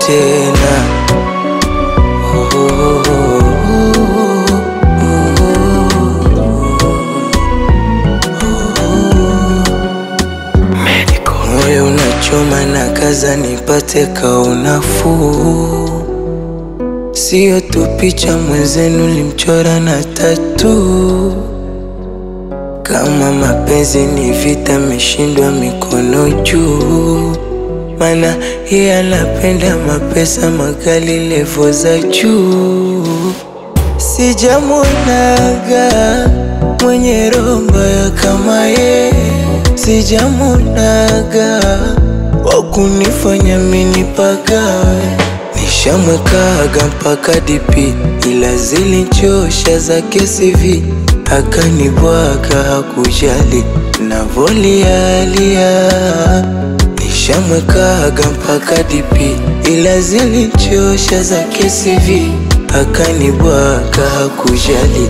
tena. Moyo unachoma na kaza nipate kaunafuu, sio tu picha mwenzenu limchora na tatu. Kama mapenzi ni vita, meshindwa mikono juu, mana yeye anapenda mapesa magali levo za juu. Sijamuonaga mwenye roho mbaya kama ye, sijamuonaga wa kunifanya mini pagawe. Nishamwekaga mpaka dipi, ila zilichosha zake CV, akanibwaga hakujali navolialia. Nishamwekaga mpaka dipi, ila zilichosha zake CV, akanibwaga hakujali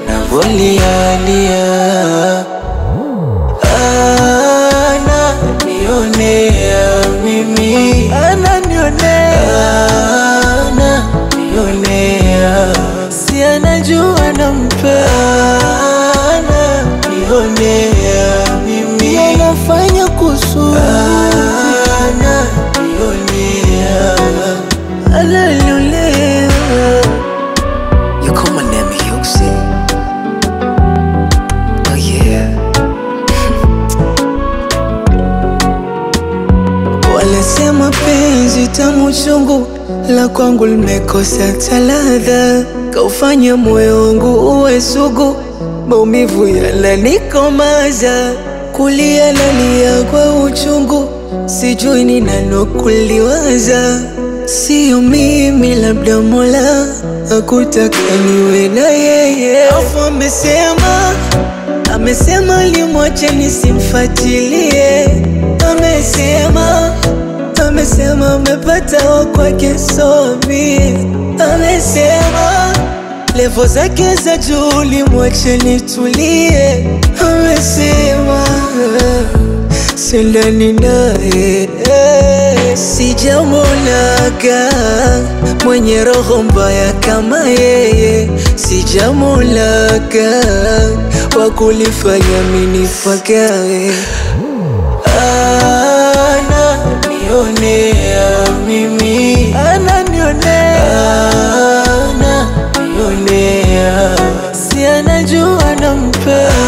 navolialia. Ananionea mimi, ananionea, ananionea, si anajua nampenda, ananionea mimi, anafanya kusudi, ananionea, ananionea. You call my name Hyuxi. Oh yeah. Wanasema penzi tamu chungu, la kwangu limekosa taladha, kaufanya moyo wangu uwe sugu, maumivu yananikomaza, kulia nalia kwa uchungu, sijui ni nano kuliwaza, sio mimi, labda Mola hakutaka niwe na yeye, afu amesema Amesema limwache nisimfuatilie, amesema amesema amepata wa kwake somi, amesema levo zake za juu limwache nitulie, amesema sindani naye sijamuonaga mwenye roho mbaya kama yeye, sijamuonaga wa kulifanya minifagawe. Ananionea mimi, ananionea, ananionea, si anajua nampenda